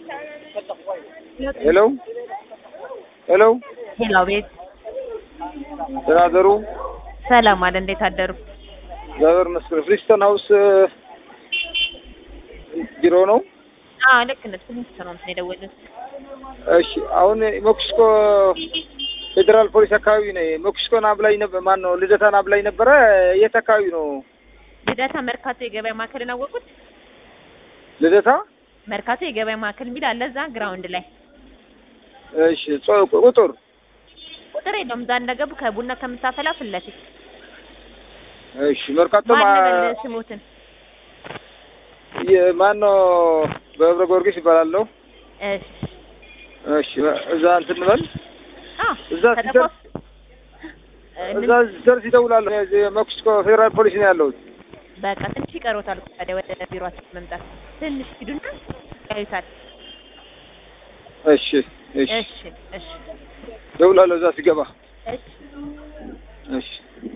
ሄሎ ሄሎ፣ ሄሎ፣ ቤት ደህና አደሩ? ሰላም አለ። እንዴት አደሩ? እግዚአብሔር ይመስገን። ፍሪስተን ሀውስ ቢሮ ነው? አዎ ልክ ነህ። ትንሽ ነው እንትን የደወሉት። እሺ፣ አሁን ሜክሲኮ ፌዴራል ፖሊስ አካባቢ ነኝ። ሜክሲኮን አብላኝ ነበር። ማን ነው ልደታን አብላኝ ነበረ። የት አካባቢ ነው ልደታ መርካቶ የገበያ ማዕከልን አወቁት? ልደታ? መርካቶ የገበያ ማዕከል የሚል አለ እዛ ግራውንድ ላይ። እሺ፣ ጾ- ቁጥር ቁጥር የለውም። እዛ እንደገቡ ከቡና ከምታፈላ ፊት ለፊት እሺ፣ መርካቶ ማን ማ- ልበል ስሙትን? የ- ማን ነው? በህብረ ጊዮርጊስ ይባላለሁ። እሺ እሺ፣ እዛ እንትን እንበል አዎ እዛ ከተኮስ እዛ ደርስ ይደውላል። ሜክሲኮ ፌዴራል ፖሊስ ነው ያለሁት። በቃ ትንሽ ይቀሮታል ታዲያ ወደ ቢሮአችን መምጣት ትንሽ ሂዱና ያዩታል። እሺ፣ እሺ፣ እሺ እሺ ደውላለሁ እዛ ሲገባ። እሺ እሺ